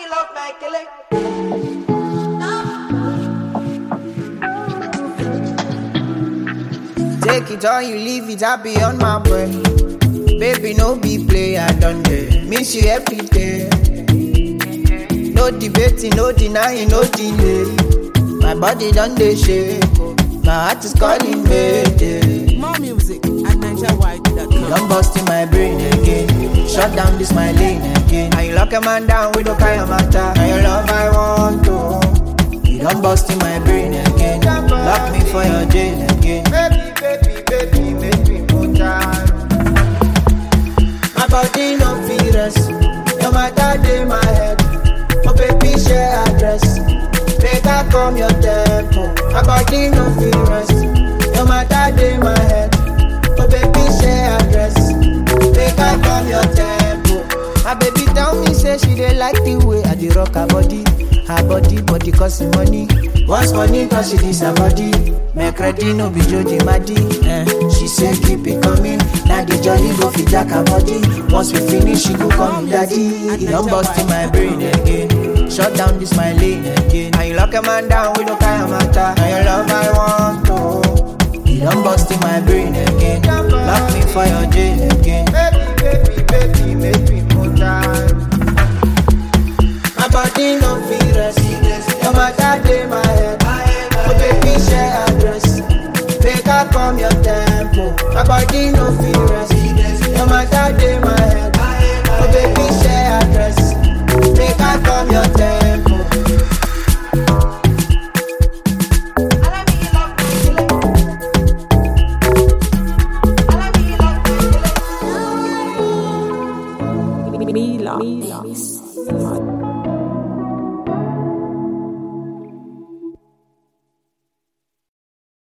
love my kele. Take it or you leave it, I be on my way. Baby, no be play, I done there. Miss you every day. No debating, no denying, no delay. My body done dey shake, oh. my heart is calling me. Yeah. More music at NigerWide.com. Don't bust in my brain again. Shut down this my lane again. And you lock a man down with no kind of matter. And your love I want to. You don't bust in my brain again. Lock me for your jail again. Baby, baby, baby, baby, put My body no fit rest. No matter day my head. Oh baby, share address. Make I come your tempo. My body no fit rest. No matter day my head. Oh baby, share address. Make I come your tempo. My baby tell me say she dey like the way I dey rock her body. Her body, body costing money. Once money cause she this her body. Make ready no be Jody Maddy. Eh. She say keep it coming. Now the jolly go fit jack her body. Once we finish, she go call me daddy. You don't bust in my brain again. Shut down this my lane again. And you lock a man down with no kind of matter. And your love I want to. You don't bust in my brain again. Lock me for your jail again. Baby, baby, baby, make me put time. My body no fit rest. No matter day my head. Oh baby, share address. Make I come your tempo. My body no fit